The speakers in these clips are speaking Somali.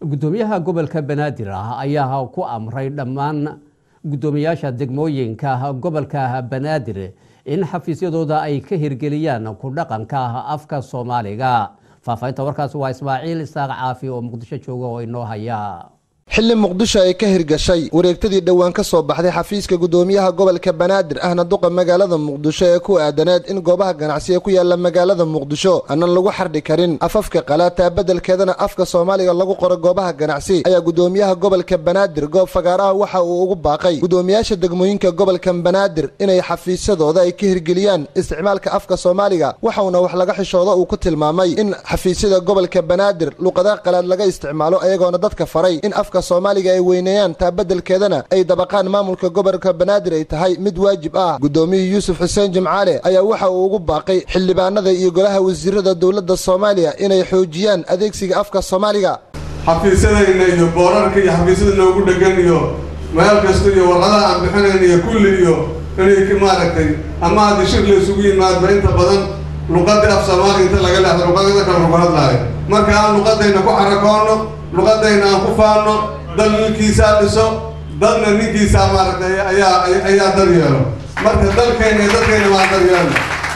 guddoomiyaha gobolka banaadir ah ayaa ku amray dhammaan guddoomiyaasha degmooyinka gobolka banaadir in xafiisyadooda ay ka hirgeliyaan ku dhaqanka afka soomaaliga faahfaahinta warkaas waa ismaaciil isaaq caafi oo muqdisho jooga oo inoo haya xilli muqdisho ay ka hirgashay wareegtadii dhowaan ka soo baxday xafiiska guddoomiyaha gobolka banaadir ahna duqa magaalada muqdisho ee ku aadaneed in goobaha ganacsi ee ku yaala magaalada muqdisho aanan lagu xardhi karin afafka qalaataa beddelkeedana afka soomaaliga lagu qoro goobaha ganacsi ayaa guddoomiyaha gobolka banaadir goob fagaaraha waxa uu ugu baaqay guddoomiyaasha degmooyinka gobolka banaadir inay xafiisyadooda ay ka hirgeliyaan isticmaalka afka soomaaliga waxauna wax laga xishooda uu ku tilmaamay in xafiisyada gobolka banaadir luqadaha qalaad laga isticmaalo ayagoona dadka faray in afka soomaaliga ay weyneeyaan taa beddelkeedana ay dabaqaan maamulka gobolka banaadir ay tahay mid waajib ah guddoomiyihii yuusuf xuseen jimcaale ayaa waxa uu ugu baaqay xildhibaanada iyo golaha wasiirada dowladda soomaaliya inay xoojiyaan adeegsiga afka soomaaliga xafiisyadayna iyo boorarka iyo xafiisyada noogu dhegan iyo meel kasta iyo warqadaha aan bixinayn iyo kulli iyo inay maaragtay ama haddii shir la isugu yimaadba inta badan luqadii af soomaaliga inta laga leexdo luqadada kale lagu hadlaayo marka aan luqadayna ku xarakoono luqadayna aan ku faano dal ninkiisaa dhiso dadna ninkiisaa maaragtay ayaa ayaa daryeelo marka dalkayna iyo dadkayna maa daryeelo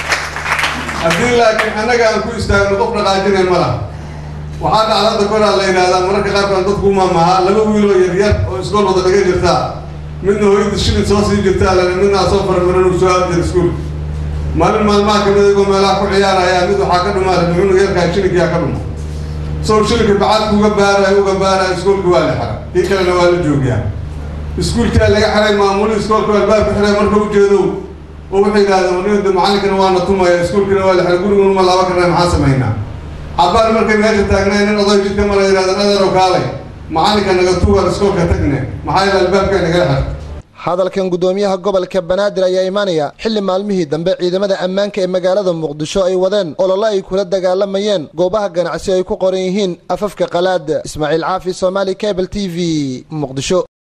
haddii laakiin annaga aan ku istaagno qof dhaqaajinay ma laha waxaa dhacdada koraa la yidhahdaa mararka qaarkood dadku maamahaa laba wiiloo yaryar oo iskool wada dhiga jirtaa midna hooyada shilin soo sii jirtaa lana midnaa soo farmarin uu soo aadjir iskuul maalin maalmaha kamid igoo meelaha ku ciyaaraya mid waxaa ka dhumaada muxuuna yarkaa shilinkiyaa ka dhuma sow shilinka bacadku uga baarayo uga baarayo iskuolka waa la xira kii kalena waa la joogiyaa iskuulkaa laga xiray maamuli iskoolka albaabka xiray marka ujeedow oo waxay yidhahdeen nida macallinkana waana tumaya iskuolkana waa la xiray guriguna ma laaba karna maxaa samaynaa cabaar markay meesha taagnayn in oday jidka mara yidhahdeen adeerow kaalay macallinka naga tugar iskoolka tagne maxaa yeele albaabkaa nagala xirta hadalkan guddoomiyaha gobolka banaadir ayaa imaanaya xilli maalmihii dambe ciidamada ammaanka ee magaalada muqdisho ay wadeen ololo ay kula dagaalamayeen goobaha ganacsi ay ku qoran yihiin afafka qalaad ismaaciil caafi somaali cable t v muqdisho